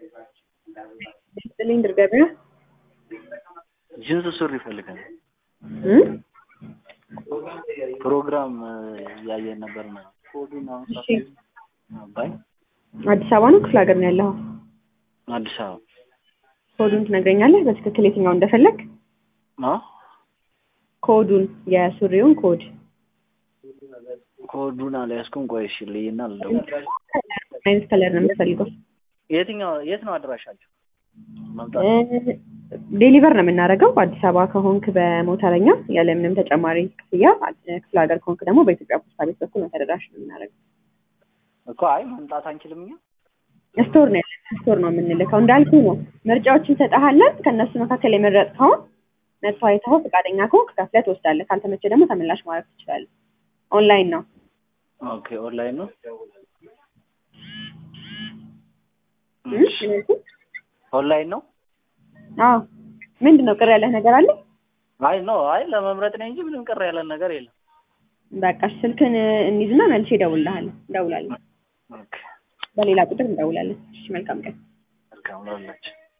ሲሊንደር ገበያ ጅንስ ሱሪ ይፈልጋል። እም? ፕሮግራም እያየን ነበር ነው። ኮዱን አሁን እሺ። አባይ አዲስ አበባ ነው ክፍለ ሀገር ነው ያለኸው? አዲስ አበባ ኮዱን ትነግረኛለህ በትክክል የትኛው እንደፈለግ? አ ኮዱን የሱሪውን ኮድ ኮዱን አልያዝኩም። ቆይ እሺ ልይና ልደውል። አይነት ከለር ነው የምትፈልገው? የትኛው የት ነው አድራሻቸው? መምጣት እ፣ ዴሊቨር ነው የምናደርገው። አዲስ አበባ ከሆንክ በሞተረኛ ያለምንም ተጨማሪ ክፍያ፣ ክፍለ ሀገር ከሆንክ ደግሞ በኢትዮጵያ ፖስታ ቤት በኩል ነው ተደራሽ ነው የምናደርገው። እኮ አይ መምጣት አንችልም እኛ ስቶር ነው ያለን፣ ስቶር ነው የምንልከው። እንዳልኩ ነው ምርጫዎችን እንሰጥሃለን። ከእነሱ መካከል የመረጥከውን መጥቶ አይተኸው ፈቃደኛ ከሆንክ ከፍለህ ትወስዳለህ። ካልተመቸ ደግሞ ተመላሽ ማድረግ ትችላለህ። ኦንላይን ነው። ኦኬ ኦንላይን ነው። እም? ኦንላይን ነው። አዎ ምንድን ነው ቅር ያለህ ነገር አለ? አይ ኖ አይ ለመምረጥ ነው እንጂ ምንም ቅር ያለን ነገር የለም። በቃ ስልክን እንይዝና መልሼ እደውልልሃለሁ። እንደውላለን። ኦኬ በሌላ ቁጥር እንደውላለን። እሺ መልካም ቀን። መልካም ነው።